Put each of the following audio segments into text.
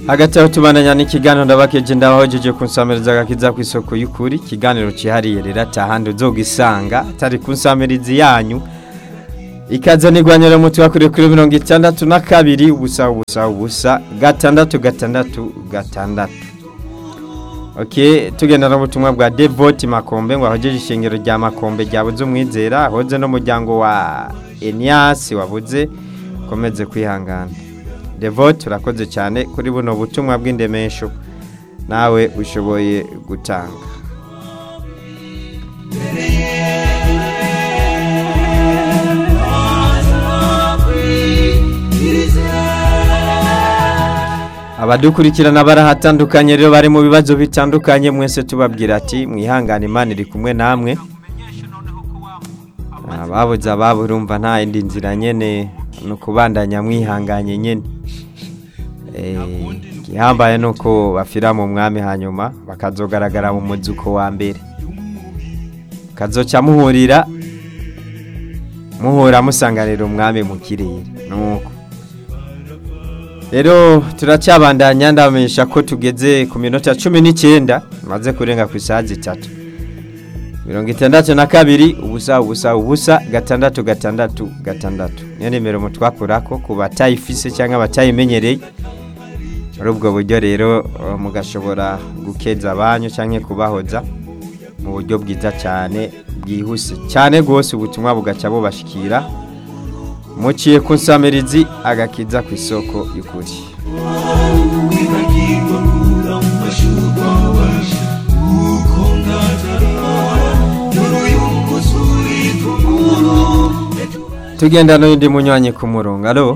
hagati aho tubandanya n'ikiganiro ndabakeje ndabahojeje kunsamiriza agakiza ku isoko y'ukuri ikiganiro cihariye rero atahandi uzogisanga atari kunsamirizi yanyu ikaze nigwanyira umuti wakuriye kuri mirongo itandatu na kabiri ubusa ubusa ubusa gatandatu gatandatu gatandatu ok tugenda n'ubutumwa bwa devoti makombe ngo ahogeje ishingiro rya makombe ryabuze umwizera ahoze n'umuryango wa eniyasi wabuze ukomeze kwihangana devote urakoze cyane kuri buno butumwa bw'indemesho nawe ushoboye gutanga abadukurikirana barahatandukanye rero bari mu bibazo bitandukanye mwese tubabwira ati mwihangane imana iri kumwe namwe ababuze ababo urumva nta yindi nzira nyine ni ukubandanya mwihanganye nyine igihambaye ni uko bafira mu mwami hanyuma bakazogaragara mu muzuko wa mbere kazoca muhurira muhura musanganira umwami mu kirere nuko rero turacyabandanya ndamenyesha ko tugeze ku minota cumi n'icyenda maze kurenga ku isaha zitatu mirongo itandatu na kabiri ubusa ubusa ubusa gatandatu gatandatu gatandatu niyo nimero mutwakura ko ku batayifise cyangwa abatayimenyereye muri ubwo buryo rero mugashobora gukeza abanyu cyangwa kubahoza mu buryo bwiza cyane bwihuse cyane rwose ubutumwa bugaca bubashikira muciye ku nsamirizi agakiza ku isoko y'ukuri tugenda n'undi munywanyi ku murongo alo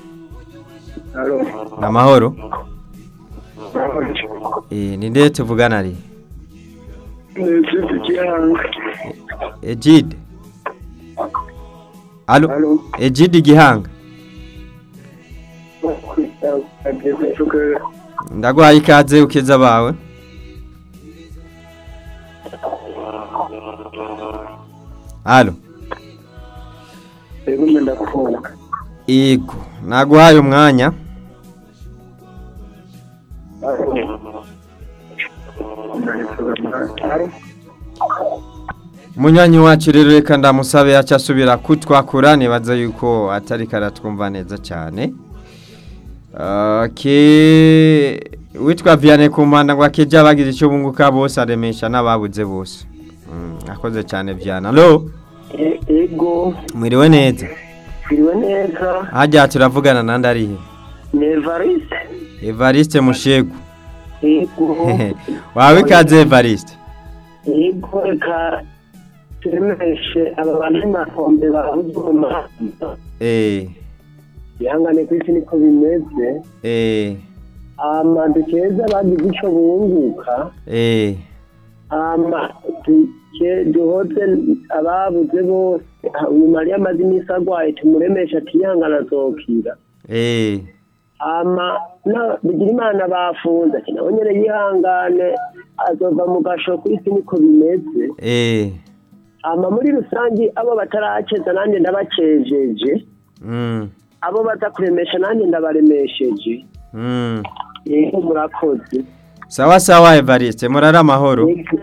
ni amahoro ni nde tuvugana ari ejide alo ejide igihanga ndaguhaye ikaze ukeza bawe alo yego naguhaye umwanya munywanyi wacu rero reka ndamusabe yacu asubira kutwakura nibaza yuko atari karatwumva neza cyane witwa viyane ku mpanda ngo akejya bagize icyo bunguka bose aremesha n'ababuze bose akoze cyane viyane alo ego mwiriwe neza mwiriwe neza hajya turavugana nandi arihe ni evariste evariste mushegu ego wawe ikaze evariste ego reka turemeshe aba bantu makombe babuze umuhanda eee ihangane ku isi niko bimeze eee ama dukeza bagize icyo bunguka eee ama duke duhoze ababuze bose uyu mariya amaze iminsi arwaye tumuremeshe atihangana azokira eee ama na bigira imana bafunze ati nawe nyine yihangane azova mu gasho ku isi niko bimeze eee ama muri rusange abo bataraceza nanjye ndabacejeje mm abo baza kuremesha nanjye ndabaremesheje mm yego murakoze sawa sawa evariste murara amahoro Yego.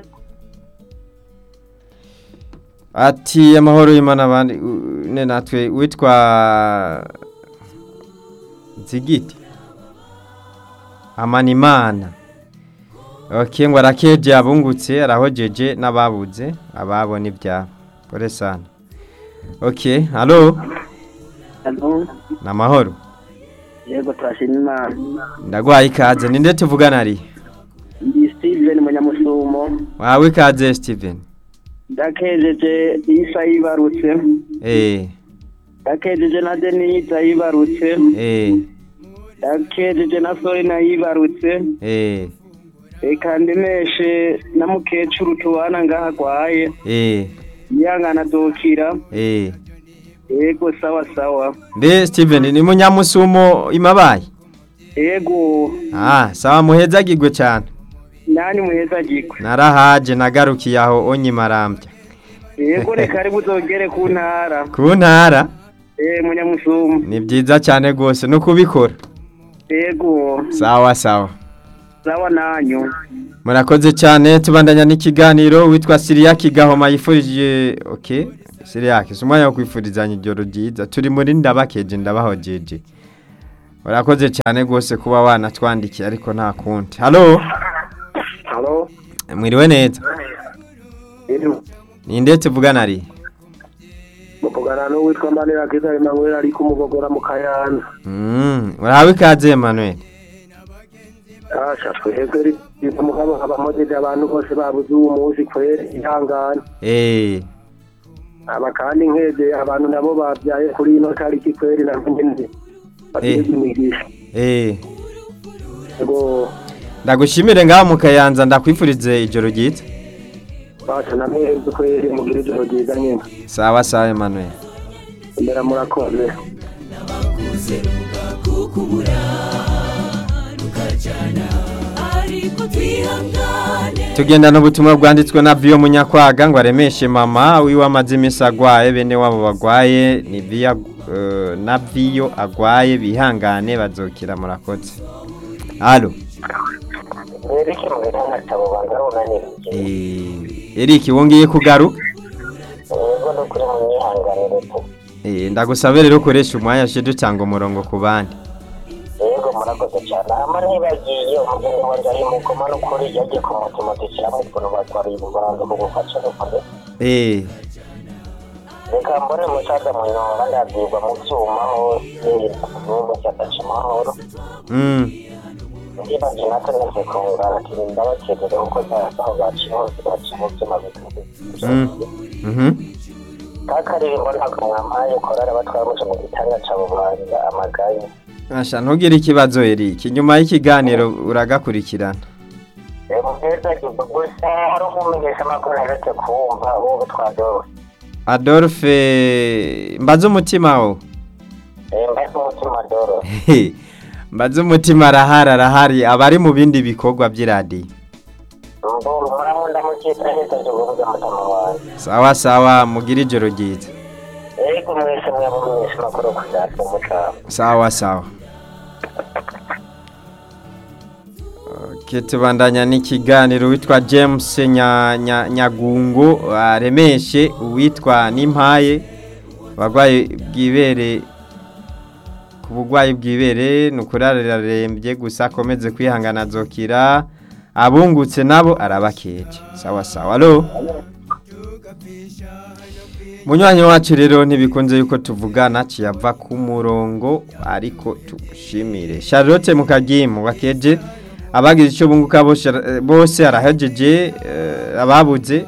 ati amahoro y'imana abandi u- ne natwe witwa nzigiti amanimana ok ngo arakeje abungutse arahojeje n'ababuze ababo n'ibyabo kore sana ok halo Halo, ni amahoro yego turashima imana ndaguhaye ikaze ninde tuvugana ari ndi steven munyamusumo wawe ikaze steven ndakejeje isa yibarutse eh ndakejeje na denise yibarutse eh ndakejeje na sorina yibarutse eh reka ndemeshe na mukecuru tubana ngaha agwaye eh yihangana adokira eh yego sawa sawa mbe steven ni munyamusumo imabaye yego ah sawa muhezagirwe cyane nani muheza gikwe narahaje nagarukiye aho onyimarambya yego reka ari buzogere ku ntara ku ntara eh munyamusumo ni byiza cyane rwose no kubikora yego sawa sawa sawa nanyu murakoze cyane tubandanya n'ikiganiro witwa siriyaki gahoma yifurije ok siriyaki si umwanya wo kwifurizanya ijoro ryiza turi muri ndabakeje ndabahojeje murakoze cyane rwose kuba wanatwandikiye ariko nta kundi halo halo mwiriwe neza ninde tuvugana ari muvugana n'uwitwa mbanira kiza emmanuel ari kumubogora mu kayanza Mm, urahawe ikaze Emmanuel asha twebwe riza mugabo abamojeje abantu bose babuze uwo munsi kweri ihangane eh aba kandi nkeze abantu nabo babyaye kuri ino tariki kweri nabo nyene bagize imigisha eh yego ndagushimire ngaho mu kayanza ndakwifurize ijoro ryiza basha na mwebwe kweri mugira ijoro ryiza nyene sawa sawa Emmanuel imbera murakoze tugendana ubutumwa bwanditswe na Vio Munyakwaga ngo aremeshe mama wiwe amaze iminsi agwaye bene wabo bagwaye ni Via eh, na Vio agwaye bihangane bazokira murakoze Allo Erike mu bitandatu banza runanirije eh Eric wongeye kugaruka yego no kuri mu myihanganire tu eh ndagusaba rero ukoresha umwanya shedo cyangwa umurongo ku bandi yego murakoze cyane ama ntibagiye umugeni wanjye ari mu koma n'ukuri yagiye ku mutima dushyiramo ukuntu batwariye ububanza mu gufasha n'ukuri eh reka mbone musaza mu nyonga ndabyigwa mu byuma hose n'ubu cyataca amahoro mm ndibagiye natwe nese kungana turi ndabakerere kuko zasaho baciye hose baca mu byuma bikuze mm mhm kakaririmbo ntabwo mwampaye korara batwara muco mu gitanga ca bubanza amagaye Asha ntugire ikibazo Eric nyuma y'ikiganiro uragakurikirana reba mbese gusa hari umumenyesha amakuru aherutse kumva ubu twadose Adolphe mbaze umutima wo mbese umutima doro mbaze umutima arahari arahari abari mu bindi bikorwa by'iradiyo mburu muramunda mukita hita cyo kuvuga mutama wanjye sawa sawa mugire ijoro ryiza ego mwese mwaba mumenyesha amakuru kuzatwa umucamo sawa sawa Okay, tubandanya n'ikiganiro witwa James Nya- Nya- Nyagungu aremeshe uwitwa Nimpaye abagwayi bwibere ku bugwayi bwibere ni ukurararembye gusa akomeze kwihangana azokira abungutse nabo arabakeje sawa sawa alo munywanyi wacu rero ntibikunze yuko tuvugana kiyava ku murongo ariko tugushimire charlotte mukagimu wakeje abagize icyo bunguka bose eh, bose arahejeje eh, ababuze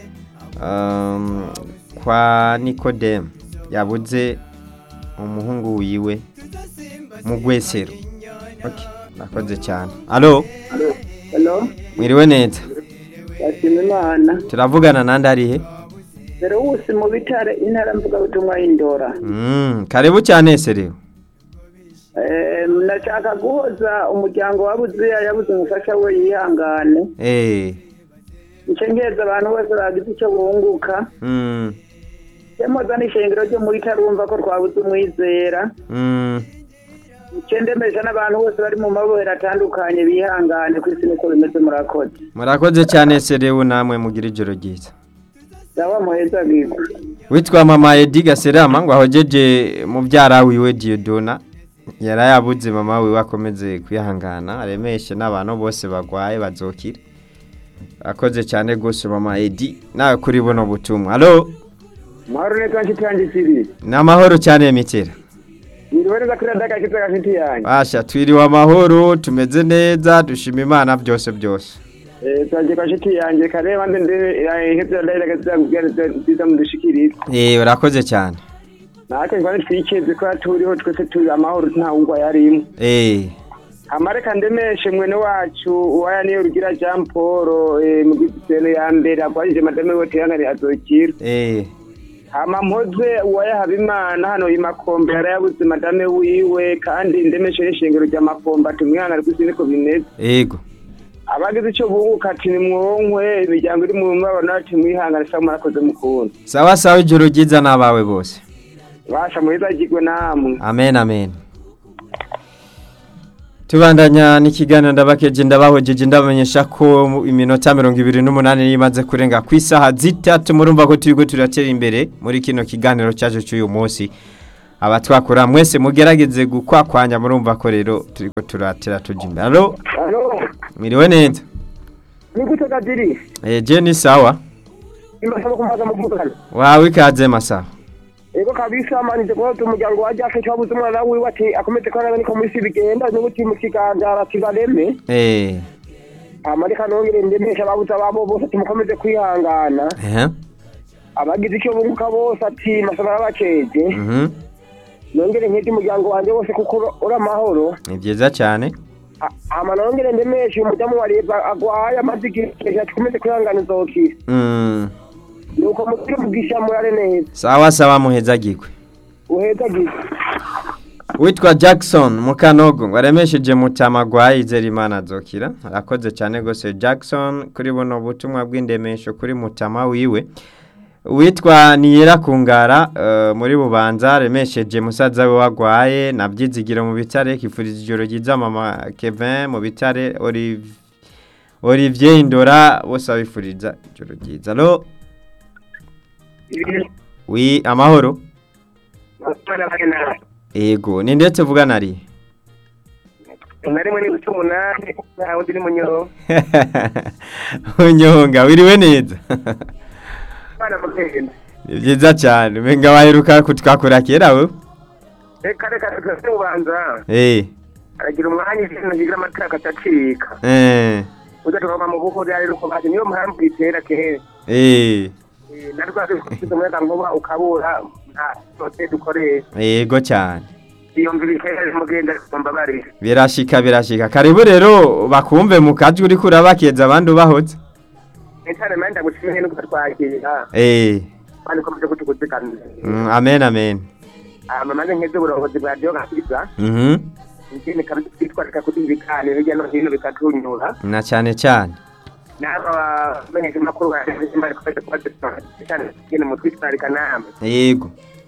um, kwa nikodemu yabuze umuhungu wiwe mu gwesero okay nakoze cyane alo hello mwiriwe neza yashima imana turavugana nandi arihe dore wose mu bitare intara mvugabutumwa y'indora mm, karibu cyane serewe Eh, ndashaka guhoza umuryango wabuze yabuze umufasha we yihangane eh icyo ngeza abantu bose bagize icyo bunguka mm, cyemoza n'ishengero ryo muri tarumva ko twabuze umwizera mm. icyo ndemeje n'abantu bose bari mu mabohero atandukanye bihangane ku isi niko bimeze murakoze murakoze cyane serewe namwe mugira ijoro ryiza ndaba muheza bigwa witwa mama edi gaserama ngo ahogeje mubyara wiwe diyodona yarayabuze mama wiwe akomeze kwihangana aremeshe n'abantu bose bagwaye bazokira akoze cyane rwose mama edi nawe kuri buno butumwa alo mahoro neza nshuti yanjye siri ni amahoro cyane mitera niriwe neza kuri radiyo agakiza ka nshuti yanjye basha twiriwe amahoro tumeze neza dushima imana byose byose twagiye kwa nshuti yanjye kare bande ndebe ihebye radiyo agakiza kubwira nziza mudushikirize eh urakoze cyane natwe twari twikeze ko turiho twese turi amahoro nta wungwa yarimo eh amareka ndemeshe mwene wacu uwaya niyo rugira jean paul eh, mu giseno ya mbere agwajije madame we tiyangari azokira eh hama mpoze uwaya habimana hano imakombe yarayabuze madame wiwe kandi ndemeshe n'ishengero rya makombe ati umwana ari kwisi niko bimeze ego abagize icyo bunguka ati nimwonkwe imiryango iri mu mabano ati mwihangane sa murakoze mukunda sawa sawa ijoro ryiza n'abawe bose basha muheza agirwe namwe amen amen tubandanya n'ikiganiro ndabakeje ndabahojeje ndabamenyesha ko mu- iminota mirongo ibiri n'umunani imaze kurenga ku isaha zitatu murumva ko turiko turatera imbere muri kino kiganiro cyaje cy'uyu munsi abatwakura mwese mugerageze gukwakwanya murumva ko rero turiko turatera tuja imbere alo alo mwiriwe neza ni gute kadiri eh je ni sawa imasaba kumaza muvugana wawe ikaze masaha ego kabisa manije kuba umuryango wa Jack cyabuze umwana wiwe ati akomeze kwana niko muri bigenda n'ubuti mu kiganda arakigareme eh amarika nongere ndemesha babuza babo bose ati mukomeze kwihangana eh abagize icyo bunguka bose ati masaba bakeje mhm nongere nkete umuryango wanjye wose kuko uri amahoro ni byiza cyane A- ama nongere ndemeshe umudamu wa leta agwaye amaze igihe ati komeze kwihangana izokira mm nuko mugire umugisha murare neza sawa sawa muhezagirwe uhezagize witwa Jackson Mukanogo ngo aremesheje mutamagwayi izera imana azokira arakoze cyane gose Jackson kuri buno butumwa bw'indemesho kuri mutama wiwe witwa Niyera Kungara uh, muri bubanza aremesheje musaza we wagwaye nabyizigiro mu bitare kifuriza ijoro ryiza mama Kevin mu bitare Oliv Olivier Indora bose abifuriza ijoro ryiza lo wi amahoro ego ni ndetse vugana ari na rimwe n'ibice umunani nta wundi ni munyoro unyonga wiriwe neza bana mugenda ni byiza cyane umenga waheruka kutwakura kera we reka reka reka ubanza eh aragira umwanya ibintu bigira amatara akatacika eh ujya tukava mu buko ryari rukubaje niyo mpamvu itera kera eh na rwose ufite umuyaga nkuba ukabura nta cyose dukoresha yego cyane iyumvira ikera mugenda mbabarira birashika birashika karibu rero bakumve mu kajwi uri kurabakeza abandi ubahotse cyane manda gushimye no kutwakira eh kandi ukomeje kutukuzikana mm, amen amen ama maze nkeze uburongozi bwa radiyo gakiza mhm ikindi kabisa twitwarika kuri ibi biganiro hirya no hino bikatunyura na cyane cyane n'aba bamenyesha amakuru baje bari kubera kuba cyane cyane mu twitwarika namwe yego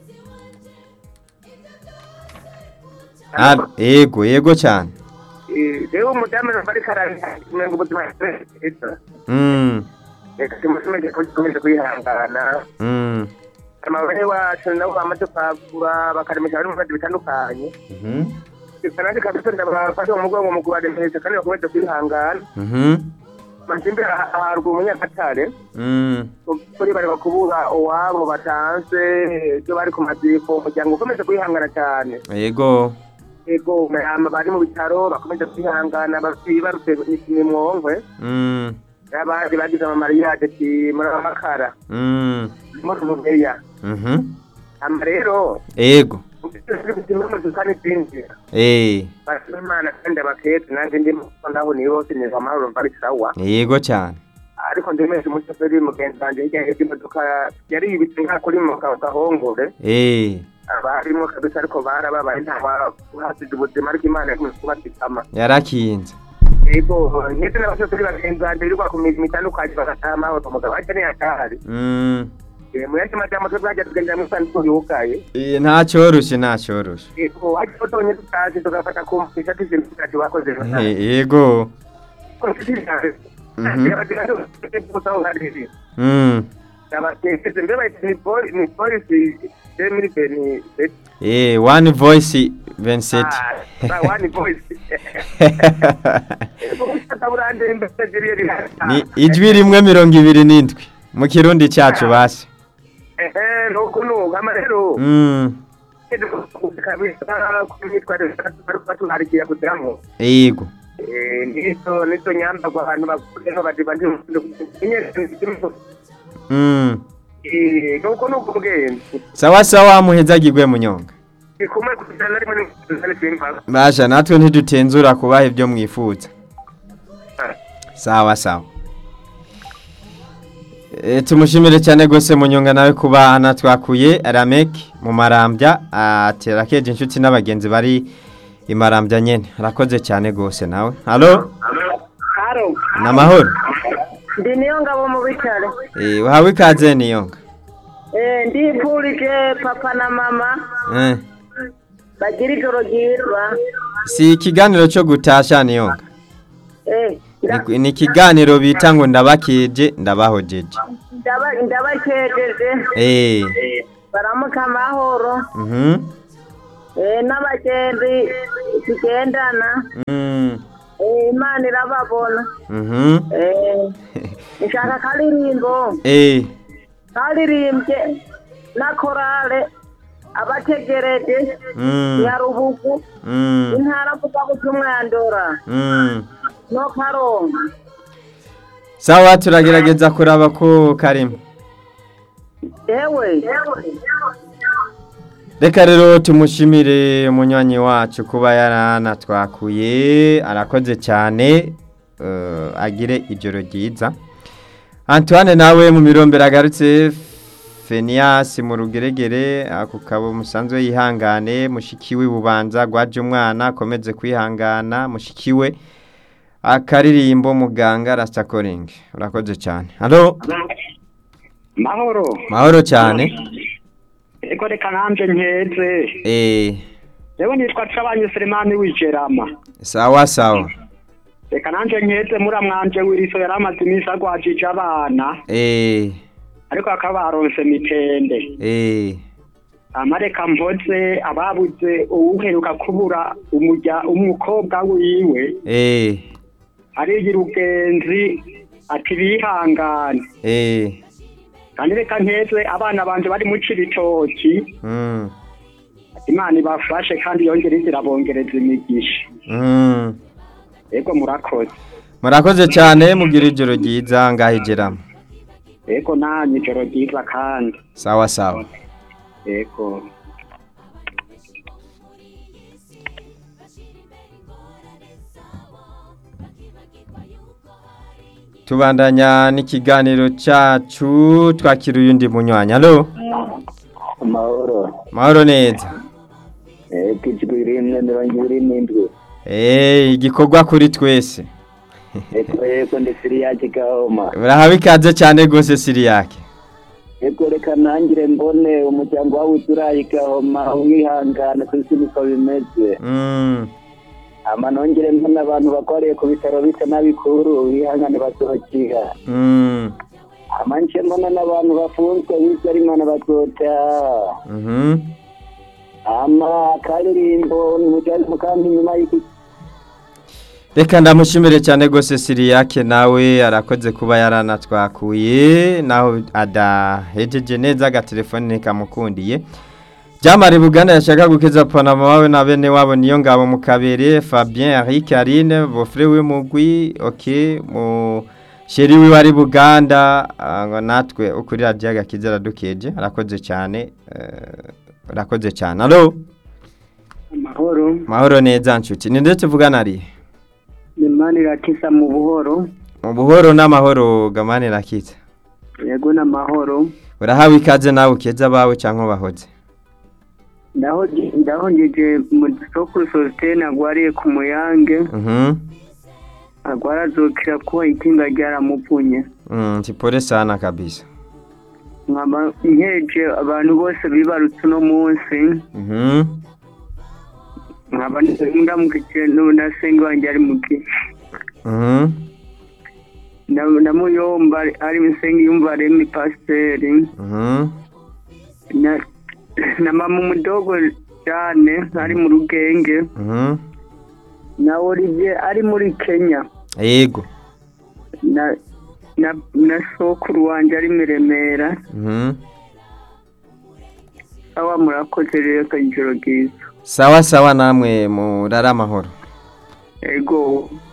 Ah, yego yego cyane rero umudamu bari karanga ngo ubuzima bwiza mm reka tumusumeje ko dukomeje kwihangana mm amabare wacu nabo bamaze kwagura bakaremesha bari mu bibazo bitandukanye mhm kandi kabisa ndabafasha mu mugongo mu kubaremesha kandi bakomeze kwihangana mhm manjimbe aharwa umunyagatare mm kuri bari bakubura uwabo batanze ibyo bari ku maziko umuryango ukomeze kwihangana cyane yego ego ama bari mu bitaro bakomeze kwihangana bibarutse nimwongwe mm n'abandi bagize amamariyade ati muramakara mm muri umumeya mhm ama rero yego kandi zinjira eh basima imana kandi abaketse nanjye ndimo naho ni bose neza amahoro mbari sawa yego cyane ariko ndemeshe umushoferi mugenzi wanjye hirya y'imodoka yari yibitse nka kuri mu gahongore eh abarimo kabisa ariko barababaye nta wahasize ubuzima ariko imana yakomeje kubatikama yarakinze yego ndetse n'abashoferi bagenzi banjye birirwa ku mirimo itandukanye bagataha amahoro umugabo ajya niyatahari mm mu yandi majambo twe bwajya tugendera muri sanduku yugaye eh nta cyoroshye nta cyoroshye yego ariko tonye tutazi tugafata kumvisha tuzindi tutazi bakoze Eh, yego Mhm. mm abatekeze mbe bayita ni poli- ni polisi demiri beni eh one voice 27 wani voice burande imbere ziriyo ni ijwi rimwe mirongo ibiri n'indwi mu kirundi cyacu basi ehe nuko nuko ama rero mm kabisa kumyitwarire batuharikira kugira ngo yego Eh, nizo nizo nyambagwa abantu bakuriyeho badiba ndi mm nuko nuko umugenzi sawa sawa muhezagirwe munyonga ikumwe kujana na rimwe n'izindi simba basha natwe ntidutenzura kubaha ibyo mwifuza sawa sawa e, tumushimire cyane gose munyonga nawe kuba anatwakuye ramek mu marambya atera keje inshuti n'abagenzi bari imarambya nyene arakoze cyane gose nawe halo haro namahoro ndi niyo ngabo mu bitaro e, uhawe ikaze niyonga Eh, ndipfurije papa na mama eh, bagira ijoro ryiza si ikiganiro cyo gutasha niyonga Eh, nda- Ni- ni ikiganiro bita ngo ndabakeje ndabahojeje ndaba- ndabakejeje eh baramuka amahoro mhm Eh, n'abagenzi tugendana mm Eh, imana irababona mhm Eh, nshaka akaririmbo eh karirimbye na korale abategereje mm nyarubugu mm intara mvugabutumwa ya ndora mm no karonga sawa turagerageza kuraba ko karimo ewe reka rero tumushimire umunywanyi wacu kuba yaranatwakuye arakoze cyane eh, agire ijoro ryiza antoine nawe mu mirombero agarutse fenias mu rugeregere ako kabo musanzwe yihangane mushikiwe bubanza gwaje umwana akomeze kwihangana mushikiwe akaririmbo muganga rastakoring urakoze cyane halo mahoro mahoro cyane eko reka nanje nkeze eh rero nitwa cabanye selemani w'ijerama sawa sawa reka nanje nkeze muramwanje wiriso yari amaze iminsi agwajije abana eh ariko akaba baronse mitende eh amareka mvoze ababuze uwuheruka kubura umurya umukobwa wiwe eh arigira ugenzi ati bihangane eh kandi reka nkeze abana banje bari mu cibitoki mm imana ibafashe kandi yongere irabongereza imigisha mm ego murakoze murakoze cyane mugira ijoro ryiza ngahigeramo ego nanyu ijoro ryiza kandi sawa sawa ego tubandanya n'ikiganiro cyacu twakira uyundi munywanyi halo amahoro mahoro neza ego ijwi rimwe mirongo ibiri n'indwi eh igikorwa kuri twese ego ego ndi siriyake gahoma urahawe ikaze cyane rwose siriyake ego reka ntangire mbone umuryango wawe uturaye gahoma wihangana ku isi niko bimeze mm ama nongere mbona abantu bakoreye ku bitaro bito n'abikuru wihangane basohokera mm ama nce mbona n'abantu bafunzwe bityo ari imana bazotaha mhm ama akaririmbo nimujyane mu kandi nyuma y'iki reka ndamushimire cyane rwose siriyake nawe arakoze kuba yaranatwakuye naho adahejeje neza agatelefone ntikamukundiye byamara buganda yashaka gukeza panama wawe na bene wabo niyo ngabo mu kabere fabien eric arine bofre we mugwi ok mu sheri wiwe ari buganda ah, ngo natwe ukuri radiyo agakiza aradukeje arakoze cyane eh, arakoze cyane alo amahoro mahoro neza nshuti ni ndetse tuvugana ari imana iratisa mu buhoro mu buhoro n'amahoro gamane rakitse yego n'amahoro urahawe ikaze nawe ukeza abawe cyangwa bahoze ndahongeje mu soko sositene agwariye ku muyange mhm agwara azokira kuba ikinga ryaramuvunye mm tipore sana kabisa nkaba nkeje abantu bose bibarutse uno munsi mhm nkaba ndamukije na senga wanjye ari mu gihe mhm Na- na muyomba ari musenga yumva remi pasiteri mhm na na mama umudogo cyane ari mu rugenge mhm na olivier ari muri kenya yego na na na sokuru wanjye ari mu remera mhm awa murakoze rero ijoro ryiza sawa sawa namwe murara amahoro ego